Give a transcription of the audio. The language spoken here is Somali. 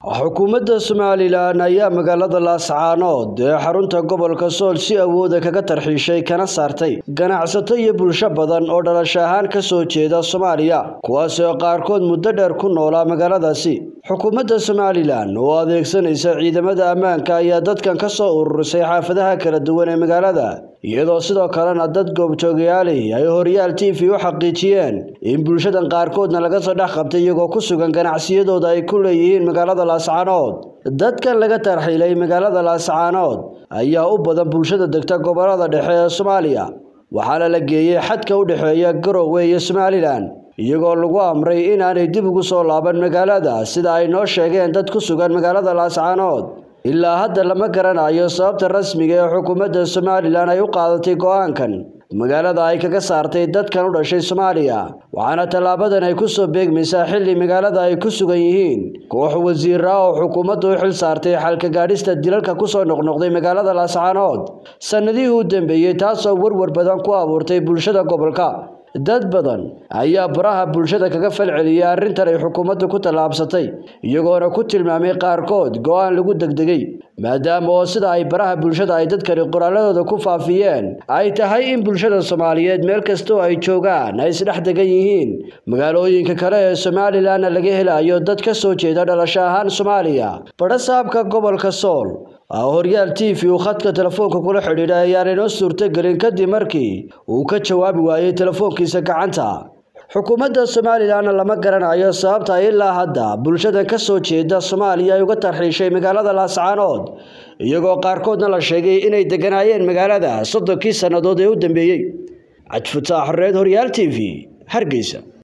xukuumadda somalilan ayaa magaalada laascaanood ee xarunta gobolka sool si awooda kaga tarxiishay kana saartay ganacsato iyo bulsho badan oo dhalasho ahaan ka soo jeeda soomaaliya kuwaas oo qaarkood muddo dheer ku noolaa magaaladaasi xukuumadda somalilan oo adeegsanaysa ciidamada ammaanka ayaa dadkan ka soo ururisay xaafadaha kala duwan ee magaalada iyadoo sidoo kalena dad goobjoogayaali ay horyaal t v u xaqiijiyeen in bulshadan qaarkoodna laga soo dhex qabtay iyagoo ku sugan ganacsiyadooda ay ku leeyihiin magaalada laascaanood dadkan laga tarxiilay magaalada laascaanood ayaa u badan bulshada degta gobolada dhexe ee soomaaliya waxaana la geeyey xadka u dhexeeya garowe iyo somalilan iyagoo lagu amray inaanay dib ugu soo laaban magaalada sida ay noo sheegeen dad ku sugan magaalada laascaanood ilaa hadda lama garanayo sababta rasmiga ee xukuumadda somalilan ay u qaadatay go-aankan magaalada ay kaga saartay dadkan u dhashay soomaaliya waxaana tallaabadan ay kusoo beegmaysaa xilli magaalada ay ku sugan yihiin koox wasiira oo xukuumaddu u xil saartay xalka gaadhista dilalka kusoo noqnoqday magaalada laascaanood sannadihii u dambeeyey taasoo warwar badan ku abuurtay bulshada gobolka dad badan ayaa baraha bulshada kaga falceliyay arrintan ay xukuumaddu ku tallaabsatay iyagoona ku tilmaamay qaarkood go-aan lagu degdegay maadaama oo sida ay baraha bulshada ay dadkani qoraaladooda ku faafiyeen ay tahay in bulshada soomaaliyeed meel kastoo ay joogaan ay isdhex degan yihiin magaalooyinka kale ee somalilanna laga helayo dad ka soo jeeda dhalasho ahaan soomaaliya badhasaabka gobolka sool horyaal t v uu khadka telefoonka kula xidhiidha ayaan inoo suurtogelin kadib markii uu ka jawaabi waayey telefoonkiisa gacanta xukuumadda somalilanna lama garanayo sababta ilaa hadda bulshadan ka soo jeeda soomaaliya ay uga tarxiishay magaalada laascaanood iyagoo qaarkoodna la sheegay inay deganaayeen magaalada soddonkii sannadood ee u dambeeyey cajfutaax reed horyaal t v hargeysa